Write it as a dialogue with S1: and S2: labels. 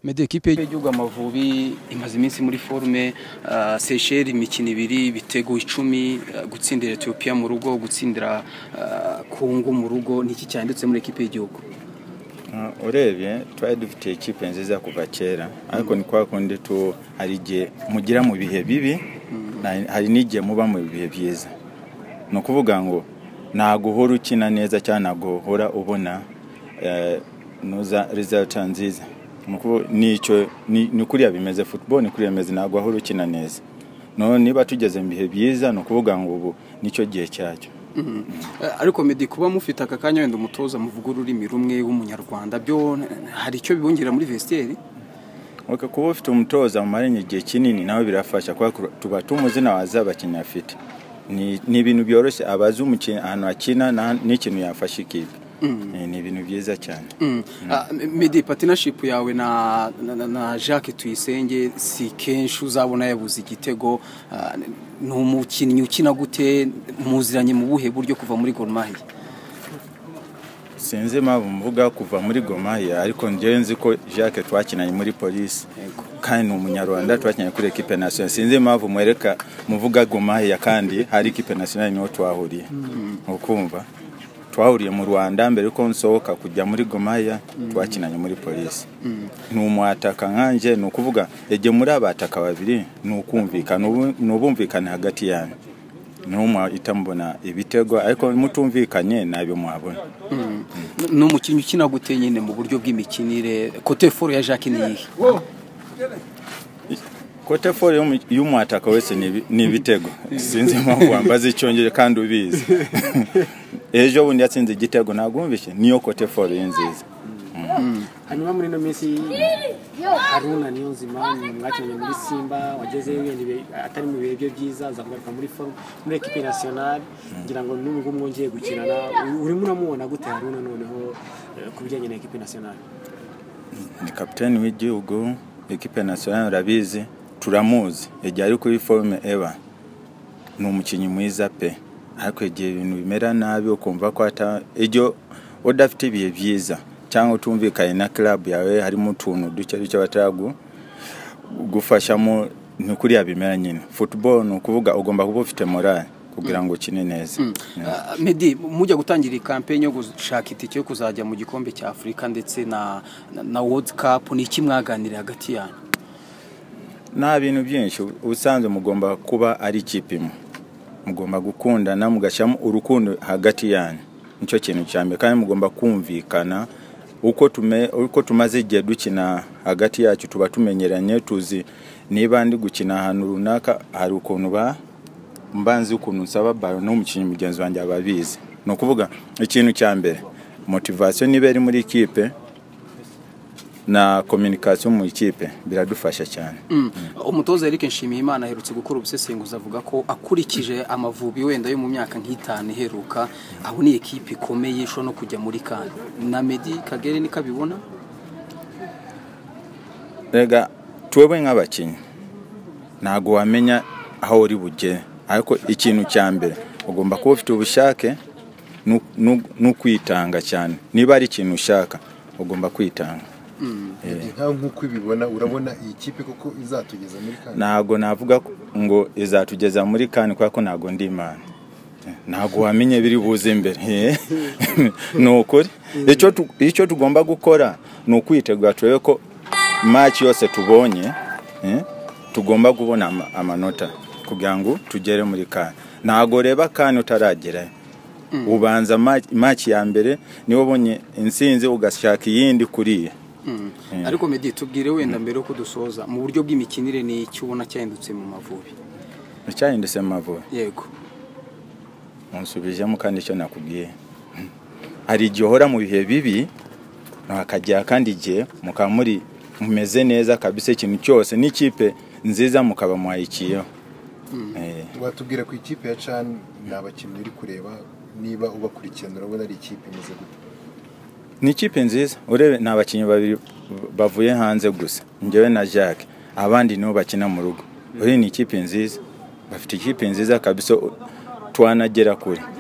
S1: medo ekipe y'igihugu amavubi imaze iminsi muri forume seyisheri imikino ibiri ibitego icumi gutsindira etiyopiya mu rugo gutsindira kongo mu rugo niki cyanditse muri ekipe y'igihugu
S2: urebye twari dufite ikipe nziza kuva kera ariko ni kwa kundi hari igihe mugira mu bihe bibi hari n'igihe muba mu bihe byiza ni ukuvuga ngo ntabwo uhora ukina neza cyangwa ntabwo uhora ubona rezilita nziza ni kuriya bimeze football ni kuriya bimeze ntabwo ahora ukina neza niba tugeze mu bihe byiza ni ukuvuga ngo ubu nicyo gihe cyacyo
S1: ariko medi kuba mufite aka kanya wenda umutoza muvuga ururimi rumwe w'umunyarwanda byo hari icyo bibongerera muri vesiteri
S2: kuba ufite umutoza mumaranye igihe kinini nawe birafasha kuko tuba tumuzi nawe abakinnyi afite ni ibintu byoroshye abazi umukinnyi ahantu akina n'ikintu yafasha ikipe ni ibintu byiza cyane
S1: medi patinashipu yawe na jacques tuyisenge si kenshi uzabona yabuze igitego ni umukinnyi ukina gute muziranye mu buhe buryo kuva muri gorumahiya
S2: sinzi impamvu mvuga kuva muri gorumahiya ariko njyewe nzi ko jacques twakinanye muri polisi kandi ni umunyarwanda twakinanye kuri ekipe nasiyonari sinzi impamvu mwereka muvuga gorumahiya kandi hari ekipe nasiyonari niho twahuriye ukumva twahuriye mu rwanda mbere yuko nsohoka kujya muri gomaya twakinanye muri polisi ni umwataka nkanjye ni ukuvuga yagiye muri abataka babiri ni ukumvikana ni ubumvikane hagati yanyu n'umwe uhita mubona ibitego ariko mutumvikanye ntabyo mwabona
S1: ni umukinnyi ukina gute nyine mu buryo bw'imikinire kote foro ya jacques ni iyihe
S2: kote foro y'umwataka wese ni ibitego sinzi impamvu wambaza icyongere kandi ubizi ejo bundi yatsinze igitego ntabwo wumvise niyo kote foro ye nziza
S3: hanyuma muri ino minsi haruna niyo nzima mwakinanye muri simba wagezeyo wenda atari mu bihe bye byiza azagaruka muri foru muri ekipe nasiyonari ngira ngo n'ubu ngubu mwongeye gukinana urimo uramubona gute haruna noneho ku bijyanye na ekipe nasiyonari
S2: ni kapitani w'igihugu ekipe nasiyonari urabizi turamuzi igihe ari kuri forume eba ni umukinnyi mwiza pe ariko igihe ibintu bimera nabi ukumva ko iyo udafite ibihe byiza cyangwa utumvikanye na club yawe harimo utuntu duke duke batagufashamo ni kuriya bimera nyine football ni ukuvuga ugomba kuba ufite morale kugira ngo ukine neza
S1: medi mujya gutangira iyi kampeni yo gushaka itike yo kuzajya mu gikombe cya afurika ndetse na world cup ni iki mwaganiriye hagati yanyu
S2: nta bintu byinshi ubusanzwe mugomba kuba ari ikipe imwe mugomba gukundana mugashyiramo urukundo hagati yanyu nicyo kintu cya mbere kandi mugomba kumvikana uko tumaze igihe dukina hagati yacu tuba tumenyeranye tuzi niba ndi gukina ahantu runaka hari ukuntu mba nzi ukuntu nsaba baro n'umukinnyi mugenzi wanjye aba abizi ni ukuvuga ikintu cya mbere motivasiyo niba iri muri ikipe na kominikasiyo mu ikipe biradufasha cyane
S1: umutoza Eric Nshimiyimana aherutse gukora ubusesenguzi avuga ko akurikije amavubi wenda yo mu myaka nk'itanu iheruka aho ni ikipe ikomeye ishobora no kujya muri kane na medi kagere niko abibona
S2: rega tuwebe nk'abakinnyi ntabwo wamenya aho uri bugere ariko ikintu cya mbere ugomba kuba ufite ubushake n'ukwitanga cyane niba ari ikintu ushaka ugomba kwitanga
S4: nk'uko ubibona urabona iyi kipe kuko izatugeza muri kane
S2: ntabwo navuga ngo izatugeza muri kane kubera ko ntabwo ndi imana ntabwo wamenye biri buze imbere ni ukuri icyo tugomba gukora ni ukwitegura turebe ko maci yose tubonye tugomba kubona amanota kugira ngo tugere muri kane ntabwo reba kane utaragerayo ubanza maci ya mbere niba ubonye insinzi ugashaka iyindi kuriya
S1: ariko medi tubwire wenda mbere yuko dusoza mu buryo bw'imikinire ni icyo ubona cyahindutse mu mavubi
S2: icyahindutse mu mavubi
S1: yego
S2: unsubijemo kandi icyo nakubwiye hari igihe uhora mu bihe bibi hakagera kandi igihe mukaba muri mumeze neza kabisa ikintu cyose n'ikipe nziza mukaba muhayikiyeho
S4: watubwira ku ikipe ya cani ni abakinnyi uri kureba niba ubakurikirana urabona ari ikipe imeze gutya
S2: ni ikipe nziza urebe ni abakinnyi babiri bavuye hanze gusa njyewe na jacques abandi nibo bakina mu rugo uriya ni ikipe nziza bafite ikipe nziza kabisa twanagera kure